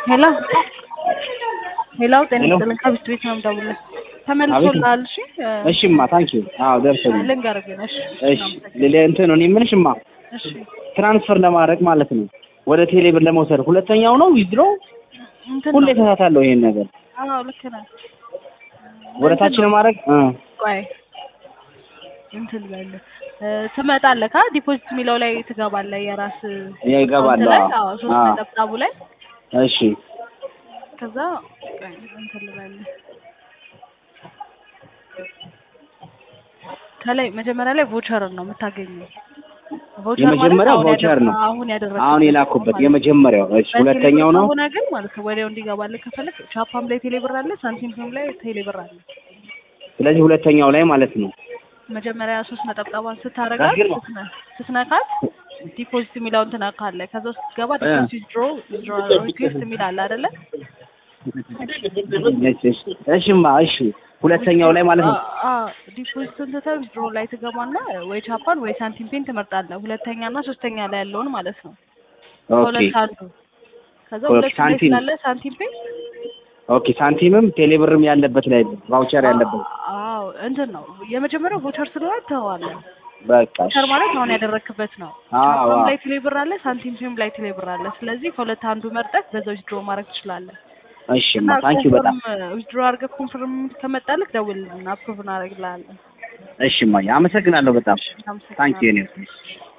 ሄሎ ሄሎ ጤና ሄሎ። ይስጥልኝ ከብስት ቤት ነው የምደውልልህ ተመልሶልሃል እሺ እ፣ እሺማ ታንኪዩ አዎ ደርሶልኝ ልንገርህ ግን እሺ እሺ ሌላ እንትን እኔ የምልሽማ እሺ ትራንስፈር ለማድረግ ማለት ነው ወደ ቴሌ ብር ለመውሰድ ሁለተኛው ነው ዊዝድሮ እንትን ሁሌ ነው ተሳታለሁ ይሄን ነገር አዎ ልክ ነህ ወደ ታች ለማድረግ እ ቆይ እንትን ልበልህ እ፣ ትመጣለህ ካ ዲፖዚት የሚለው ላይ ትገባለህ የራስ ይገባለሁ ላይ አዎ አዎ ሶስት አዎ ነጠብጣቡ ላይ እሺ ከዛ ቆይ እንትን ልበልህ ከላይ መጀመሪያ ላይ ቮቸርን ነው የምታገኘው ቮቸር ማለት የመጀመሪያው አሁን ቮቸር ያደረ- ነው አሁን ያደረግኩት አሁን የላኩበት የመጀመሪያው እሺ ሁለተኛው ነው ሆነ ግን ማለት ነው ወዲያው እንዲገባልህ ከፈለግ ቻፓም ላይ ቴሌብር አለ ሳንቲምም ላይ ቴሌብር አለ ስለዚህ ሁለተኛው ላይ ማለት ነው መጀመሪያ ሶስት ነጠብጣቧን ስታረጋት ስትነ- ስትነካት ዲፖዚት የሚለውን ትነካለህ ከዛ ውስጥ ስትገባ ዲፖዚት ዊዝድሮ ዊዝድሮ ሪኩዌስት የሚል አለ አይደለ እሺ እሺ እሺማ እሺ ሁለተኛው ላይ ማለት ነው ዲፖዚትን ትተህ ዊዝድሮ ላይ ትገባና ወይ ቻፓን ወይ ሳንቲም ፔን ትመርጣለህ ሁለተኛ እና ሶስተኛ ላይ ያለውን ማለት ነው ኦኬ ከሁለት አንዱ ከዛ ኦኬ፣ ሁለት ላይ ሳንቲም። ስላለ ሳንቲም ፔን ኦኬ ሳንቲምም ቴሌብርም ያለበት ላይ ቫውቸር ያለበት አዎ እንትን ነው የመጀመሪያው ቮቸር ስለሆነ ትተዋለህ በቃ እሺ። ቮቸር ማለት አሁን ያደረክበት ነው አዎ፣ ቻፓም አዎ። ላይ ቴሌብር አለ ሳንቲም ፔም ላይ ቴሌብር አለ ስለዚህ ከሁለት አንዱ መርጠህ በዛ ዊዝድሮ ማድረግ ትችላለህ እሺማ ታንኪዩ በጣም ዊዝድሮ አድርገህ ኮንፈርም ከመጣልህ ደውልልን አፕሩቭ እናደርግልሃለን እሺማ አመሰግናለሁ በጣም ታንኪዩ አመሰግናለሁ እኔ